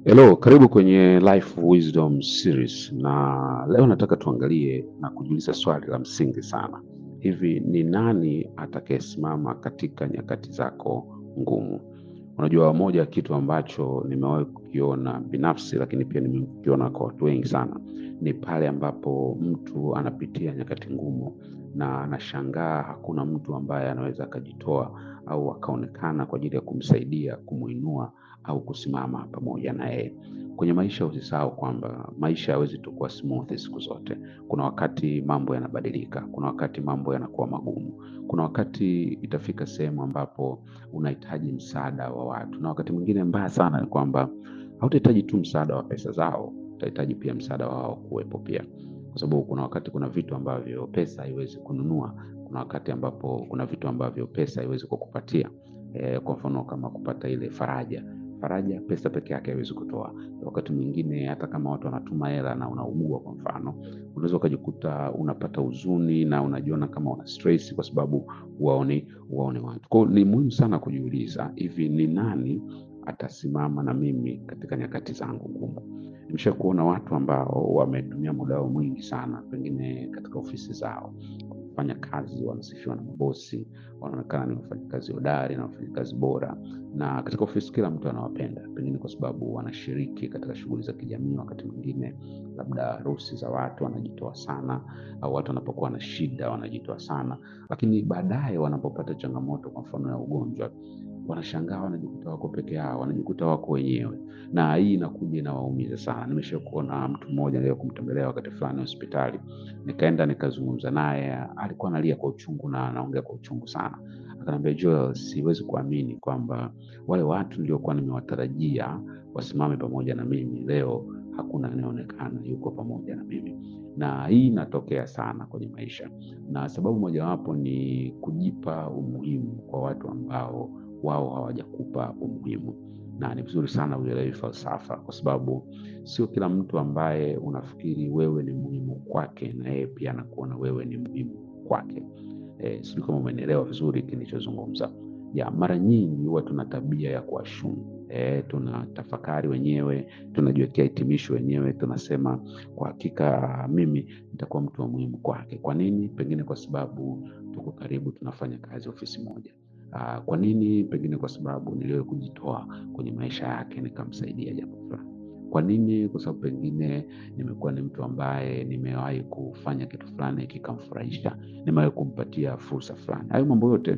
Hello, karibu kwenye Life Wisdom Series na leo nataka tuangalie na kujiuliza swali la msingi sana. Hivi ni nani atakayesimama katika nyakati zako ngumu? Unajua, moja ya kitu ambacho nimewahi kukiona binafsi, lakini pia nimekiona kwa watu wengi sana, ni pale ambapo mtu anapitia nyakati ngumu na anashangaa hakuna mtu ambaye anaweza akajitoa au akaonekana kwa ajili ya kumsaidia, kumuinua au kusimama pamoja na yeye. Kwenye maisha usisahau kwamba maisha hawezi tu kuwa smooth siku zote. Kuna wakati mambo yanabadilika, kuna wakati mambo yanakuwa magumu, kuna wakati itafika sehemu ambapo unahitaji msaada wa watu, na wakati mwingine mbaya sana ni kwamba hautahitaji tu msaada wa pesa zao, utahitaji pia msaada wao kuwepo pia, kwa sababu kuna wakati kuna vitu ambavyo pesa haiwezi kununua, kuna wakati ambapo kuna vitu ambavyo pesa haiwezi kukupatia. E, kwa mfano kama kupata ile faraja faraja pesa peke yake haiwezi kutoa. Wakati mwingine hata kama watu wanatuma hela na unaugua, kwa mfano, unaweza ukajikuta unapata huzuni na unajiona kama una stress kwa sababu huwaoni huwaoni watu. Kwa hiyo ni muhimu sana kujiuliza, hivi ni nani atasimama na mimi katika nyakati zangu ngumu? Nimesha kuona watu ambao wametumia muda wao mwingi sana, pengine katika ofisi zao fanya kazi, wanasifiwa na mabosi, wanaonekana ni wafanyakazi hodari na wafanyakazi bora, na katika ofisi kila mtu anawapenda, pengine kwa sababu wanashiriki katika shughuli za kijamii. Wakati mwingine labda harusi za watu wanajitoa sana, au watu wanapokuwa na shida wanajitoa sana, lakini baadaye wanapopata changamoto, kwa mfano ya ugonjwa, wanashangaa wanajikuta wako peke yao, wanajikuta wako wenyewe, na hii inakuja inawaumiza sana. Nimesha kuona mtu mmoja leo kumtembelea wakati fulani hospitali, nikaenda nikazungumza naye, alikuwa analia kwa uchungu na anaongea kwa uchungu sana. Akaniambia, Joel, siwezi kuamini kwamba wale watu niliokuwa nimewatarajia wasimame pamoja na mimi leo hakuna anayeonekana yuko pamoja na mimi, na hii inatokea sana kwenye maisha, na sababu mojawapo ni kujipa umuhimu kwa watu ambao wao hawajakupa umuhimu. Na ni vizuri sana uelewe falsafa, kwa sababu sio kila mtu ambaye unafikiri wewe ni muhimu kwake na yeye pia anakuona wewe ni muhimu kwake. E, sijui kama umenielewa vizuri kilichozungumza. Ya mara nyingi huwa tuna tabia ya kuashumu e, tuna tafakari wenyewe, tunajiwekea hitimisho wenyewe, tunasema kwa hakika mimi nitakuwa mtu wa muhimu kwake. Kwa nini? Pengine kwa sababu tuko karibu, tunafanya kazi ofisi moja. Aa, kwa nini? Pengine kwa sababu niliwahi kujitoa kwenye maisha yake nikamsaidia jambo fulani. Kwa nini? Kwa sababu pengine nimekuwa ni mtu ambaye nimewahi kufanya kitu fulani kikamfurahisha, nimewahi kumpatia fursa fulani. Hayo mambo yote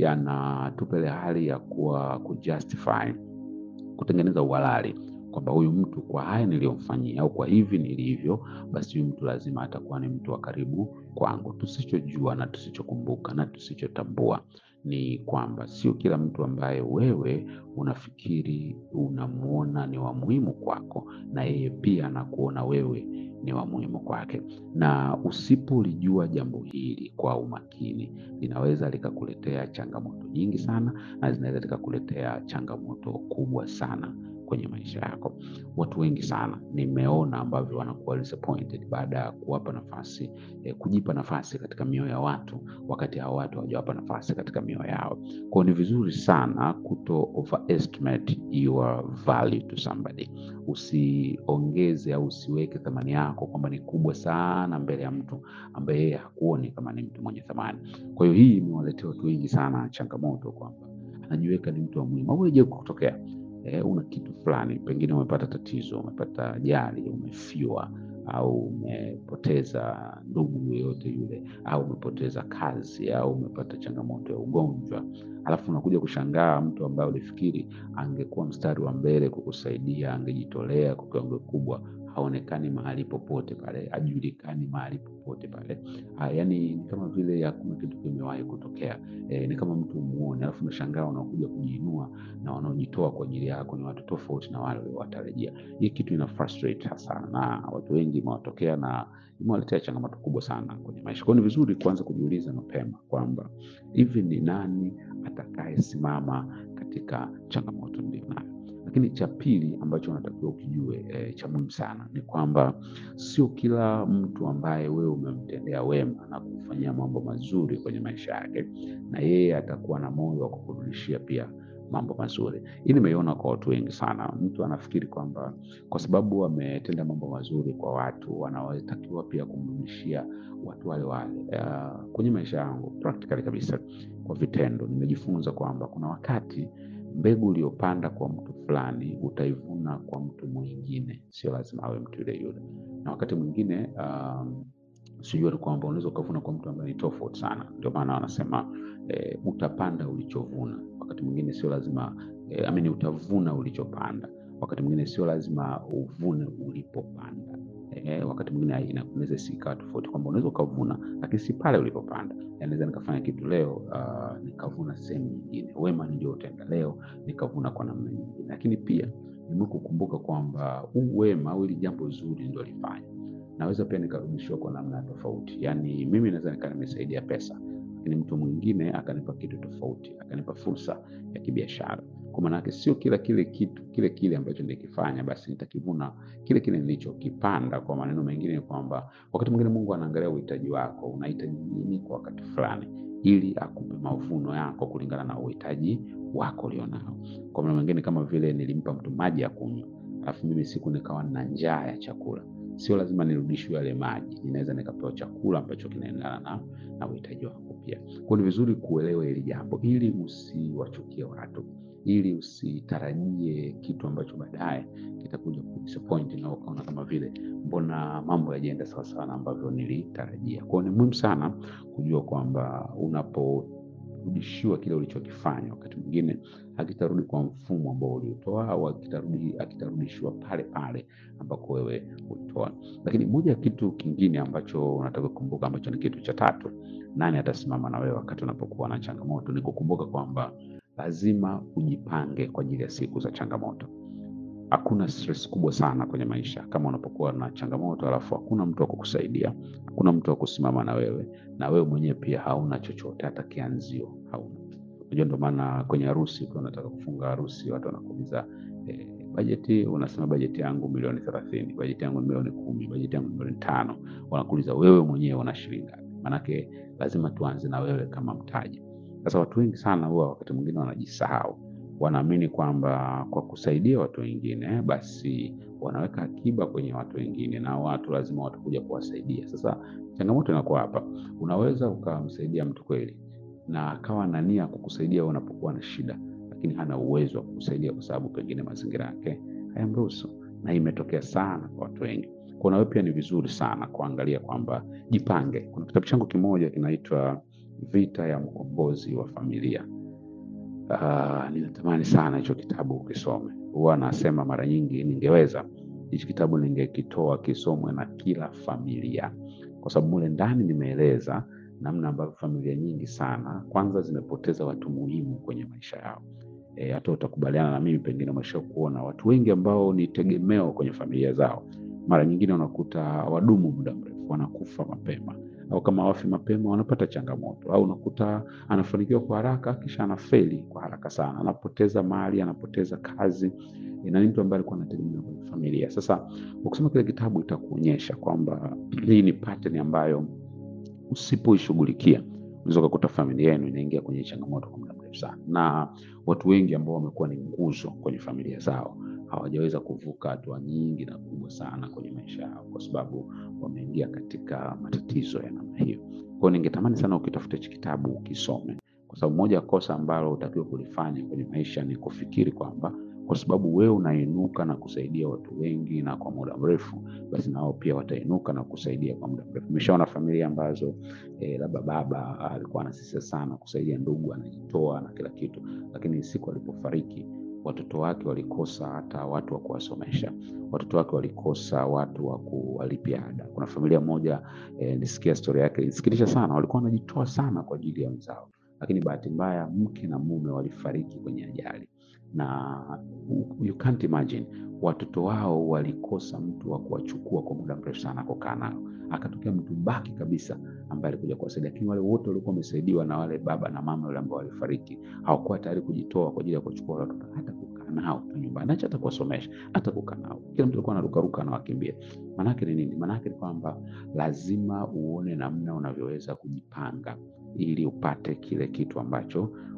yanatupa ile hali ya kuwa kujustify, kutengeneza uhalali kwamba huyu mtu kwa haya niliyomfanyia au kwa hivi nilivyo, basi huyu mtu lazima atakuwa ni mtu wa karibu kwangu. Tusichojua na tusichokumbuka na tusichotambua ni kwamba sio kila mtu ambaye wewe unafikiri unamuona ni wa muhimu kwako, na yeye pia anakuona wewe ni wa muhimu kwake. Na usipolijua jambo hili kwa umakini, linaweza likakuletea changamoto nyingi sana, na zinaweza likakuletea changamoto kubwa sana kwenye maisha yako. Watu wengi sana nimeona ambavyo wanakuwa disappointed baada ya kuwapa nafasi eh, kujipa nafasi katika mioyo ya watu, wakati hao watu hawajawapa nafasi katika mioyo yao. Kwa ni vizuri sana kuto overestimate your value to somebody. Usiongeze au usiweke thamani yako kwamba ni kubwa sana mbele ya mtu ambaye yeye hakuoni kama ni mtu mwenye thamani. Kwa hiyo hii imewaletea watu wengi sana changamoto kwamba anajiweka ni mtu wa muhimu. Au je, kutokea E, una kitu fulani, pengine umepata tatizo, umepata ajali, umefiwa au umepoteza ndugu yoyote yule, au umepoteza kazi, au umepata changamoto ya ugonjwa, alafu unakuja kushangaa mtu ambaye ulifikiri angekuwa mstari wa mbele kukusaidia, angejitolea kwa kiwango kikubwa, haonekani mahali popote pale, hajulikani mahali popote pale. Ha, yani ni kama vile hakuna kitu kimewahi kutokea. E, ni kama mtu umuone, alafu unashangaa unakuja kujiinua na wanaojitoa kwa ajili yako ni watu tofauti na wale waliowatarajia. Hii kitu ina frustrate sana, na watu wengi imewatokea na imewaletea changamoto kubwa sana kwenye maisha. Kwa hiyo ni vizuri kuanza kujiuliza mapema kwamba hivi ni nani atakayesimama katika changamoto nilionayo. Lakini cha pili ambacho unatakiwa ukijue, e, cha muhimu sana ni kwamba sio kila mtu ambaye wewe umemtendea wema na kumfanyia mambo mazuri kwenye maisha yake, na yeye atakuwa na moyo wa kukurudishia pia mambo mazuri. Hii nimeiona kwa watu wengi sana. Mtu anafikiri kwamba kwa sababu ametenda mambo mazuri kwa watu, wanaotakiwa pia kumrudishia watu wale wale. Uh, kwenye maisha yangu practically kabisa, kwa vitendo nimejifunza kwamba kuna wakati mbegu uliyopanda kwa mtu fulani utaivuna kwa mtu mwingine, sio lazima awe mtu yule yule. Na wakati mwingine um, sijua ni kwamba unaweza ukavuna kwa mtu ambaye ni tofauti sana. Ndio maana wanasema eh, utapanda ulichovuna. Wakati mwingine sio lazima eh, amini, utavuna ulichopanda. Wakati mwingine sio lazima uvune ulipopanda. Eh, wakati mwingine inaweza isikawa tofauti, kwamba unaweza ukavuna lakini si pale ulipopanda. Naweza nikafanya kitu leo uh, nikavuna sehemu nyingine. Wema nilioutenda leo nikavuna kwa namna nyingine, lakini pia nimekukumbuka kwamba huu wema au hili jambo zuri ndio lifanya naweza pia nikarudishiwa kwa namna tofauti. Yaani mimi naweza nikaa nimesaidia pesa, lakini mtu mwingine akanipa kitu tofauti, akanipa fursa ya kibiashara. Kwa maana yake sio kila kile kitu kile kile ambacho nilikifanya basi nitakivuna kile kile nilichokipanda. Kwa maneno mengine ni kwamba wakati mwingine Mungu anaangalia uhitaji wako, unahitaji nini kwa wakati fulani, ili akupe mavuno yako kulingana na uhitaji wako ulionao. Kwa maneno mengine, kama vile nilimpa mtu maji ya kunywa, alafu mimi siku nikawa na njaa ya chakula sio lazima nirudishiwe yale maji, ninaweza nikapewa chakula ambacho kinaendana na, na uhitaji wako pia. Kwa ni vizuri kuelewa hili jambo ili usiwachukie watu, ili usitarajie kitu ambacho baadaye kitakuja kudisappoint na ukaona kama vile mbona mambo yajaenda sawasawa na ambavyo nilitarajia. Kwa ni muhimu sana kujua kwamba unapo rudishiwa kile ulichokifanya, wakati mwingine hakitarudi kwa mfumo ambao uliotoa au akitarudi akitarudishiwa pale pale ambako wewe ulitoa. Lakini moja ya kitu kingine ambacho unataka kukumbuka, ambacho ni kitu cha tatu, nani atasimama na wewe wakati unapokuwa na changamoto, ni kukumbuka kwamba lazima ujipange kwa ajili ya siku za changamoto. Hakuna stress kubwa sana kwenye maisha kama unapokuwa na changamoto alafu hakuna mtu wa kukusaidia, hakuna mtu wa kusimama na wewe, na wewe mwenyewe pia hauna chochote, hata kianzio hauna. Unajua, ndio maana kwenye harusi, ukiwa unataka kufunga harusi, watu wanakuuliza eh, bajeti. Unasema bajeti yangu milioni thelathini, bajeti yangu ni milioni kumi, bajeti yangu ni milioni tano. Wanakuuliza wewe mwenyewe una shilingi ngapi? Maanake lazima tuanze na wewe kama mtaji. Sasa watu wengi sana huwa wakati mwingine wanajisahau wanaamini kwamba kwa kusaidia watu wengine basi wanaweka akiba kwenye watu wengine, na watu lazima watakuja kuwasaidia. Sasa changamoto inakuwa hapa, unaweza ukamsaidia mtu kweli na akawa na nia kukusaidia unapokuwa na shida, lakini hana uwezo wa kukusaidia kwa sababu pengine mazingira yake hayamruhusu, na imetokea sana kwa watu wengi. Kwa nawe pia ni vizuri sana kuangalia kwamba jipange. Kuna kitabu changu kimoja kinaitwa Vita ya Mkombozi wa Familia. Uh, ninatamani sana hicho kitabu ukisome. Huwa nasema mara nyingi, ningeweza hichi kitabu ningekitoa kisomwe na kila familia, kwa sababu mule ndani nimeeleza namna ambavyo familia nyingi sana kwanza zimepoteza watu muhimu kwenye maisha yao. E, hata utakubaliana na mimi, pengine umesha kuona watu wengi ambao ni tegemeo kwenye familia zao, mara nyingine unakuta wadumu muda mrefu, wanakufa mapema au kama wafi mapema wanapata changamoto, au unakuta anafanikiwa kwa haraka kisha anafeli kwa haraka sana, anapoteza mali, anapoteza kazi, na ni mtu ambaye alikuwa anategemea kwenye familia. Sasa ukisoma kile kitabu itakuonyesha kwamba hii ni pattern ambayo usipoishughulikia unaweza kukuta familia yenu inaingia kwenye changamoto kwa muda mrefu sana, na watu wengi ambao wamekuwa ni nguzo kwenye familia zao hawajaweza kuvuka hatua nyingi na kubwa sana kwenye maisha yao kwa sababu wameingia katika matatizo ya namna hiyo. Kwa hiyo ningetamani sana ukitafuta hichi kitabu ukisome, kwa sababu moja ya kosa ambalo utakiwa kulifanya kwenye maisha ni kufikiri kwamba kwa sababu wewe unainuka na kusaidia watu wengi na kwa muda mrefu, basi nao pia watainuka na kusaidia kwa muda mrefu. Nimeshaona familia ambazo eh, labda baba alikuwa anasisitiza sana kusaidia ndugu, anajitoa na kila kitu, lakini siku alipofariki watoto wake walikosa hata watu wa kuwasomesha, watoto wake walikosa watu wa kuwalipia ada. Kuna familia moja eh, nilisikia story yake ilisikitisha sana, walikuwa wanajitoa sana kwa ajili ya wenzao, lakini bahati mbaya mke na mume walifariki kwenye ajali na you can't imagine watoto wao walikosa mtu wa kuwachukua kwa muda mrefu sana kukaa nao. Akatokea mtu baki kabisa ambaye alikuja kuwasaidia, lakini wale wote walikuwa wamesaidiwa na wale baba na mama wale ambao walifariki, hawakuwa tayari kujitoa kwa ajili ya kuchukua wale watoto, hata kukaa nao tu nyumbani, acha hata kuwasomesha, hata kukaa nao. Kila mtu alikuwa anarukaruka na wakimbia. Maanake ni nini? Maanake ni kwamba lazima uone namna unavyoweza kujipanga ili upate kile kitu ambacho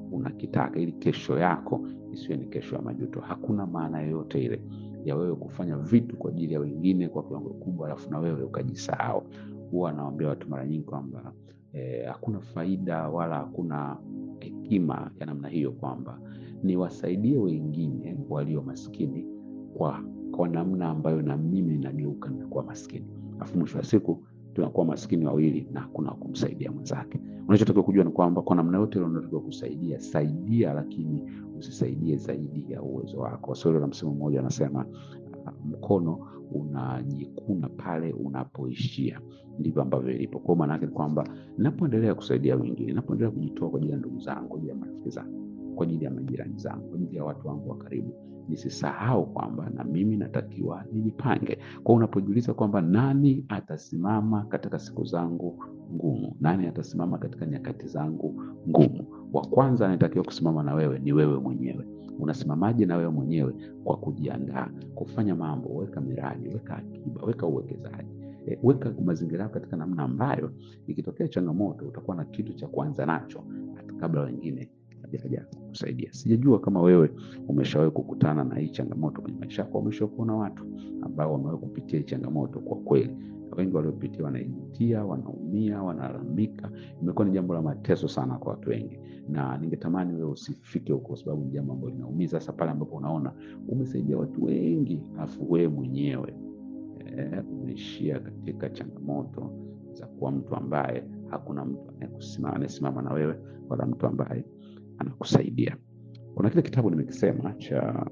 unakitaka, ili kesho yako isiwe ni kesho ya majuto. Hakuna maana yoyote ile ya wewe kufanya vitu kwa ajili ya wengine kwa kiwango kubwa, alafu na wewe ukajisahau. Huwa anawaambia watu mara nyingi kwamba eh, hakuna faida wala hakuna hekima ya namna hiyo, kwamba niwasaidie wengine walio maskini kwa, kwa namna ambayo na mimi nageuka na kuwa maskini, alafu mwisho wa siku tunakuwa maskini wawili na hakuna kumsaidia mwenzake. Unachotakiwa kujua ni kwamba kwa namna yote ile unatakiwa kusaidia, saidia, lakini usisaidie zaidi ya uwezo wako. Waswahili wana msemo mmoja anasema, uh, mkono unajikuna pale unapoishia. Ndivyo ambavyo ilipo. Kwa maana yake ni kwamba ninapoendelea kusaidia wengine, ninapoendelea kujitoa kwa ajili ya ndugu zangu, kwa ajili ya marafiki zangu, kwa ajili ya majirani zangu, kwa ajili ya watu wangu wa karibu, nisisahau kwamba na mimi natakiwa nijipange. Kwa unapojiuliza kwamba nani atasimama katika siku zangu ngumu, nani atasimama katika nyakati zangu ngumu, wa kwanza anayetakiwa kusimama na wewe ni wewe mwenyewe. Unasimamaje na wewe mwenyewe? Kwa kujiandaa, kufanya mambo, weka miradi, weka akiba, weka uwekezaji E, weka mazingira yako katika namna ambayo ikitokea changamoto utakuwa na kitu cha kuanza nacho hata kabla wengine hajaja kusaidia. Sijajua kama wewe umeshawahi kukutana na hii changamoto kwenye maisha yako, umeshawahi kuona watu ambao wamewahi kupitia hii changamoto. Kwa kweli, wengi waliopitia wanaijutia, wanaumia, wanalalamika. Imekuwa ni jambo la mateso sana kwa watu wengi, na ningetamani wewe usifike huko, kwa sababu ni jambo ambalo linaumiza, hasa pale ambapo unaona umesaidia watu wengi alafu wewe mwenyewe eh, umeishia katika changamoto za kuwa mtu ambaye hakuna mtu anayekusimama anayesimama na wewe wala mtu ambaye anakusaidia. Kuna kile kitabu nimekisema cha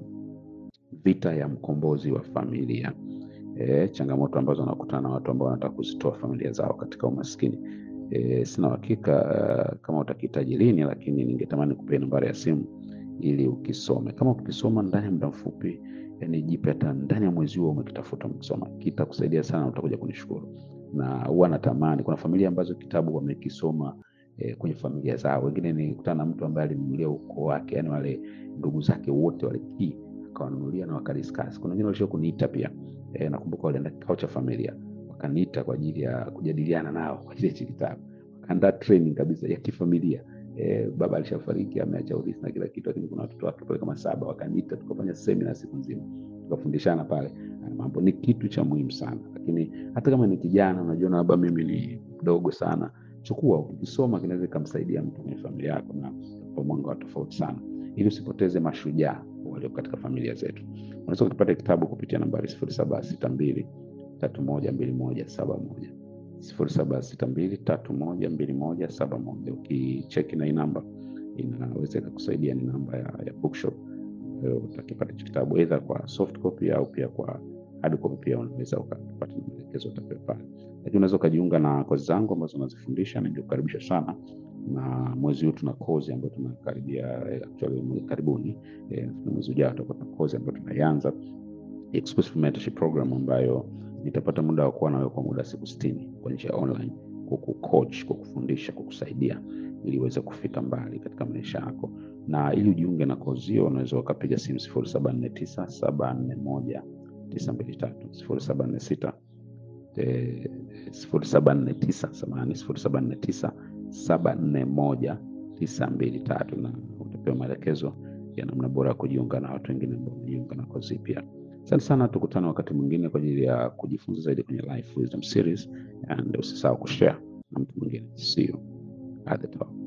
Vita ya Mkombozi wa Familia, e, changamoto ambazo wanakutana na watu ambao wanataka kuzitoa familia zao katika umaskini. E, sina uhakika uh, kama utakihitaji lini, lakini ningetamani kupea nambari ya simu ili ukisome. Kama ukisoma ndani ya muda mfupi, yani jipe hata ndani ya mwezi huo umekitafuta umekisoma, kitakusaidia sana, utakuja kunishukuru. Na huwa natamani, kuna familia ambazo kitabu wamekisoma eh, kwenye familia zao. Wengine nilikutana na mtu ambaye alinunulia ukoo wake, yani wale ndugu zake wote wale kii akawanunulia na wakadiscuss. Kuna wengine walishia kuniita pia eh, nakumbuka walienda kikao cha familia wakaniita kwa ajili ya kujadiliana nao kwa ajili ya hichi kitabu, wakaandaa training kabisa ya kifamilia. Eh, baba alishafariki ameacha urithi na kila kitu, lakini kuna watoto wake pale kama saba, wakaniita tukafanya semina siku nzima, tukafundishana pale mambo. Ni kitu cha muhimu sana, lakini hata kama ni kijana unajiona labda mimi ni mdogo sana chukua ukisoma, kinaweza ikamsaidia mtu kwenye familia yako na kwa mwanga wa tofauti sana, ili usipoteze mashujaa walio katika familia zetu. Unaweza ukipata kitabu kupitia nambari sifuri saba sita mbili tatu moja mbili moja saba moja sifuri saba sita mbili tatu moja mbili moja saba moja. Ukicheki na hii namba inaweza ikakusaidia, ni namba ya, ya bookshop ambayo utakipata hicho kitabu either kwa soft copy au pia kwa hard copy, pia unaweza ukapata maelekezo utakayopata lakini unaweza ukajiunga na kozi zangu ambazo nazifundisha. Ningekukaribisha sana, na mwezi huu tuna kozi ambayo tunakaribia actually karibuni, eh, mwezi ujao tutakuwa na kozi ambayo tunaianza exclusive mentorship program ambayo nitapata muda wa kuwa nawe kwa muda siku sitini kwa njia online, kukucoach, kukufundisha, kukusaidia ili uweze kufika mbali katika maisha yako. Na ili ujiunge na kozi hiyo, unaweza ukapiga simu sifuri saba nne tisa saba nne moja tisa mbili tatu sifuri saba nne sita sifuri saba nne tisa samahani, sifuri saba nne tisa saba nne moja tisa mbili tatu na utapewa maelekezo ya namna bora ya kujiunga na watu wengine ambao wamejiunga na kozi pia. Asante sana, tukutane wakati mwingine kwa ajili ya kujifunza zaidi kwenye Life Wisdom Series, and usisahau kushare na mtu mwingine. See you at the top.